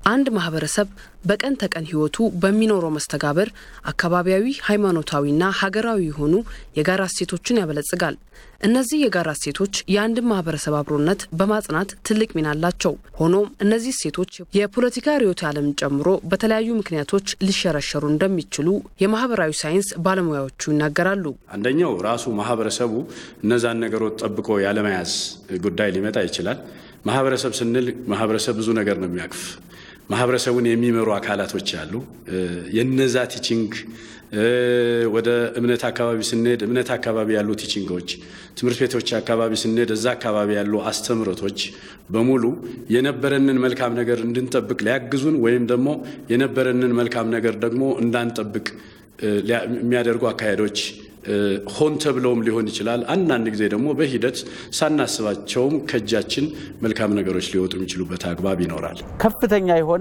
አንድ ማህበረሰብ በቀን ተቀን ህይወቱ በሚኖረው መስተጋብር አካባቢያዊ፣ ሃይማኖታዊና ሀገራዊ የሆኑ የጋራ እሴቶችን ያበለጽጋል። እነዚህ የጋራ እሴቶች የአንድን ማህበረሰብ አብሮነት በማጽናት ትልቅ ሚና አላቸው። ሆኖም እነዚህ እሴቶች የፖለቲካ ርዕዮተ ዓለምን ጨምሮ በተለያዩ ምክንያቶች ሊሸረሸሩ እንደሚችሉ የማህበራዊ ሳይንስ ባለሙያዎቹ ይናገራሉ። አንደኛው ራሱ ማህበረሰቡ እነዛን ነገሮች ጠብቆ ያለመያዝ ጉዳይ ሊመጣ ይችላል። ማህበረሰብ ስንል ማህበረሰብ ብዙ ነገር ነው የሚያቅፍ ማህበረሰቡን የሚመሩ አካላቶች አሉ። የነዛ ቲቺንግ ወደ እምነት አካባቢ ስንሄድ እምነት አካባቢ ያሉ ቲቺንጎች፣ ትምህርት ቤቶች አካባቢ ስንሄድ እዛ አካባቢ ያሉ አስተምህሮቶች በሙሉ የነበረንን መልካም ነገር እንድንጠብቅ ሊያግዙን ወይም ደግሞ የነበረንን መልካም ነገር ደግሞ እንዳንጠብቅ የሚያደርጉ አካሄዶች ሆን ተብለውም ሊሆን ይችላል። አንዳንድ ጊዜ ደግሞ በሂደት ሳናስባቸውም ከእጃችን መልካም ነገሮች ሊወጡ የሚችሉበት አግባብ ይኖራል። ከፍተኛ የሆነ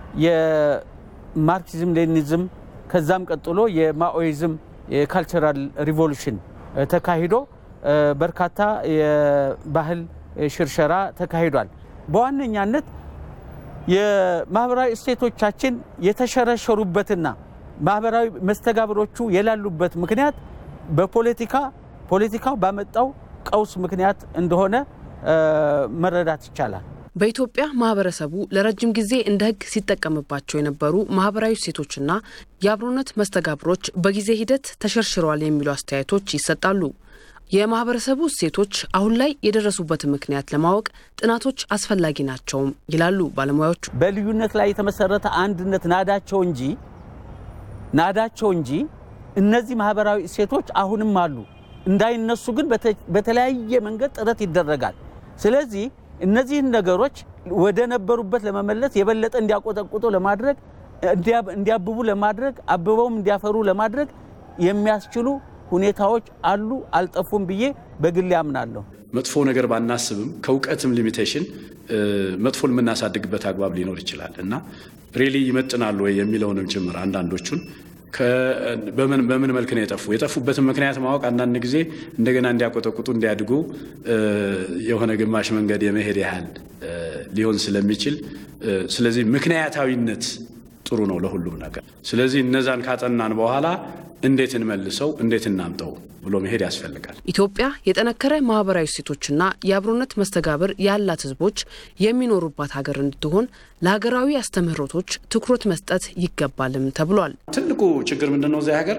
የማርክሲዝም ሌኒዝም ከዛም ቀጥሎ የማኦይዝም የካልቸራል ሪቮሉሽን ተካሂዶ በርካታ የባህል ሽርሸራ ተካሂዷል። በዋነኛነት የማህበራዊ እሴቶቻችን የተሸረሸሩበትና ማህበራዊ መስተጋብሮቹ የላሉበት ምክንያት በፖለቲካ ፖለቲካው ባመጣው ቀውስ ምክንያት እንደሆነ መረዳት ይቻላል። በኢትዮጵያ ማህበረሰቡ ለረጅም ጊዜ እንደ ሕግ ሲጠቀምባቸው የነበሩ ማህበራዊ እሴቶችና የአብሮነት መስተጋብሮች በጊዜ ሂደት ተሸርሽረዋል የሚሉ አስተያየቶች ይሰጣሉ። የማህበረሰቡ እሴቶች አሁን ላይ የደረሱበትን ምክንያት ለማወቅ ጥናቶች አስፈላጊ ናቸውም ይላሉ ባለሙያዎቹ። በልዩነት ላይ የተመሰረተ አንድነት ናዳቸው እንጂ ናዳቸው እንጂ እነዚህ ማህበራዊ እሴቶች አሁንም አሉ። እንዳይነሱ ግን በተለያየ መንገድ ጥረት ይደረጋል። ስለዚህ እነዚህን ነገሮች ወደ ነበሩበት ለመመለስ የበለጠ እንዲያቆጠቁጡ ለማድረግ እንዲያብቡ ለማድረግ አብበውም እንዲያፈሩ ለማድረግ የሚያስችሉ ሁኔታዎች አሉ፣ አልጠፉም ብዬ በግሌ አምናለሁ። መጥፎ ነገር ባናስብም ከእውቀትም ሊሚቴሽን መጥፎን የምናሳድግበት አግባብ ሊኖር ይችላል እና ሬሊ ይመጥናሉ ወይ የሚለውንም ጭምር አንዳንዶቹን በምን መልክ ነው የጠፉ የጠፉበትን ምክንያት ማወቅ አንዳንድ ጊዜ እንደገና እንዲያቆጠቁጡ እንዲያድጉ የሆነ ግማሽ መንገድ የመሄድ ያህል ሊሆን ስለሚችል ስለዚህ ምክንያታዊነት ጥሩ ነው ለሁሉም ነገር። ስለዚህ እነዛን ካጠናን በኋላ እንዴት እንመልሰው፣ እንዴት እናምጠው ብሎ መሄድ ያስፈልጋል። ኢትዮጵያ የጠነከረ ማህበራዊ እሴቶችና የአብሮነት መስተጋብር ያላት ሕዝቦች የሚኖሩባት ሀገር እንድትሆን ለሀገራዊ አስተምህሮቶች ትኩረት መስጠት ይገባልም ተብሏል። ትልቁ ችግር ምንድን ነው? እዚያ ሀገር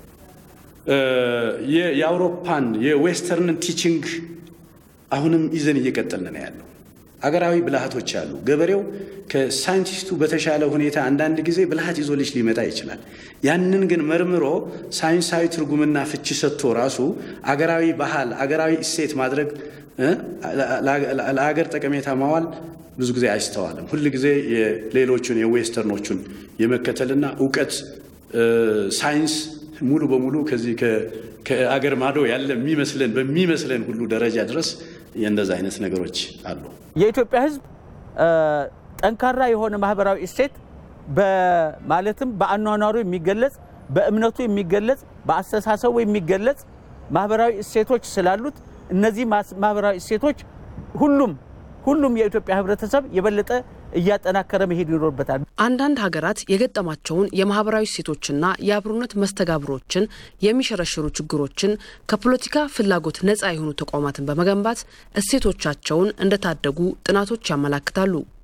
የአውሮፓን የዌስተርንን ቲቺንግ አሁንም ይዘን እየቀጠልን ነው ያለው። አገራዊ ብልሃቶች አሉ። ገበሬው ከሳይንቲስቱ በተሻለ ሁኔታ አንዳንድ ጊዜ ብልሃት ይዞ ልጅ ሊመጣ ይችላል። ያንን ግን መርምሮ ሳይንሳዊ ትርጉምና ፍቺ ሰጥቶ ራሱ አገራዊ ባህል፣ አገራዊ እሴት ማድረግ ለአገር ጠቀሜታ ማዋል ብዙ ጊዜ አይስተዋልም። ሁል ጊዜ የሌሎቹን የዌስተርኖቹን የመከተልና እውቀት ሳይንስ ሙሉ በሙሉ ከዚህ ከአገር ማዶ ያለ የሚመስለን በሚመስለን ሁሉ ደረጃ ድረስ የእንደዛ አይነት ነገሮች አሉ። የኢትዮጵያ ሕዝብ ጠንካራ የሆነ ማህበራዊ እሴት ማለትም በአኗኗሩ የሚገለጽ በእምነቱ የሚገለጽ በአስተሳሰቡ የሚገለጽ ማህበራዊ እሴቶች ስላሉት እነዚህ ማህበራዊ እሴቶች ሁሉም ሁሉም የኢትዮጵያ ህብረተሰብ የበለጠ እያጠናከረ መሄድ ይኖርበታል። አንዳንድ ሀገራት የገጠማቸውን የማህበራዊ እሴቶችና የአብሮነት መስተጋብሮችን የሚሸረሽሩ ችግሮችን ከፖለቲካ ፍላጎት ነፃ የሆኑ ተቋማትን በመገንባት እሴቶቻቸውን እንደታደጉ ጥናቶች ያመላክታሉ።